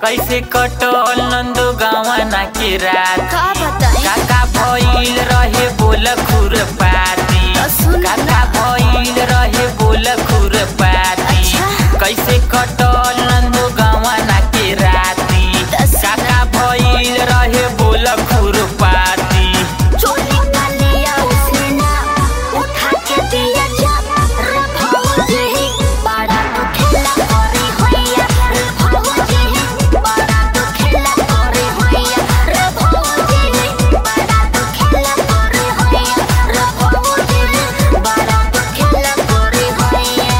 कैसे कटल नंदो गावना के रात का बताई काका भइल रहे बोल खुर पाती तो सुन ना। काका भइल रहे बोल खुर पाती अच्छा। कैसे कटल नंदो गावना के राती तो सुन काका भइल रहे बोल खुर पाती चोली का लिया उसने ना उठा के दिया जब रे भौजी बड़ा तो खेला करे होइया रे भौजी बड़ा तो खेला करे होइया रे भौजी बड़ा तो खेला करे होइया रे भौजी बड़ा तो खेला करे होइया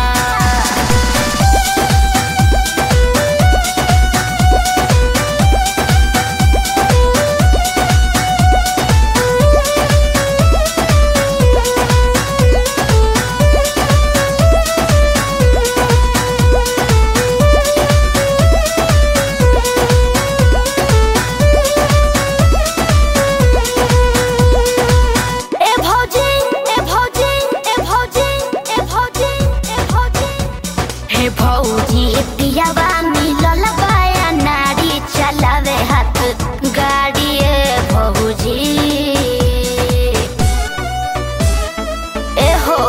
ए भौजी ए भौजी ए भौजी ए भौजी ए भौजी हे भौजी पियावा मिलल बाया नारी चलावे हाथ गाड़ी ए भौजी ए हो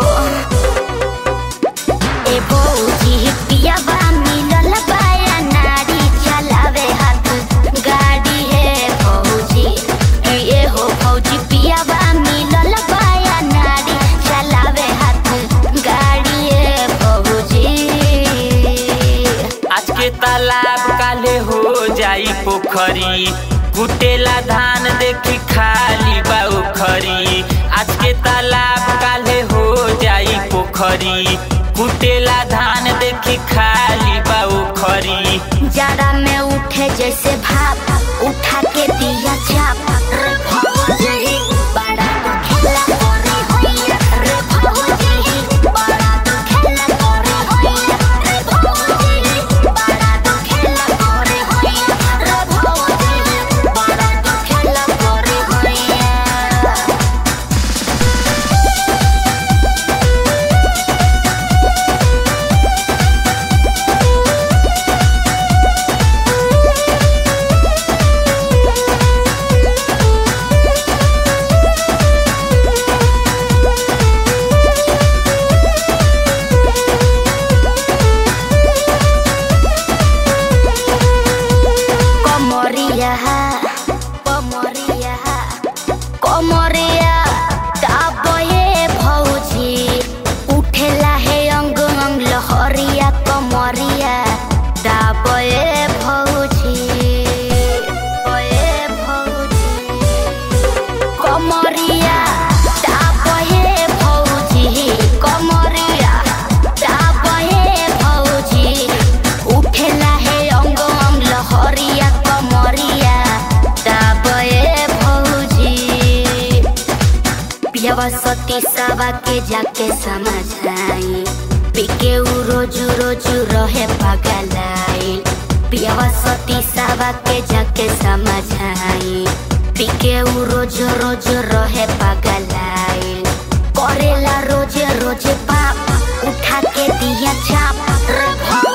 ए भौजी पियावा मिलल बाया नारी चलावे हाथ गाड़ी ए भौजी ए हो भौजी पियावा मिलल बाया नारी चलावे हाथ गाड़ी ए भौजी आज के तालाब काले हो जाई पोखरी कुटेला धान देखी खाली बा उखरी आज के तालाब काले हो जाई पोखरी कुटेला धान देखी खाली बा उखरी जाड़ा में उठे जैसे भाप उठा के दिया चाप रे भौजी बड़ा तो खेला करे होइया रे भौजी बड़ा तो खेला करे होइया रे भौजी बड़ा तो खेला करे होइया रे भौजी बड़ा तो खेला करे होइया कमरिया कमरिया कमरिया दाबे भौजी उठेला हे अंग अंग लहरिया कमरिया दाबे भौजी ए भौजी कमरिया दाबे भौजी कमरिया दाबे भौजी उठेला हे अंग अंग लहरिया कमरिया दाबे भौजी पियावा सती सावा के जाके समझाई पिके उ रोजू रोजू रहे पगलाई पियावा सती सावा के जाके समझाई पिके उ रोज रोज रहे पगलाई करेला रोजे रोजे पाप उठा के दिया चाप रे भौ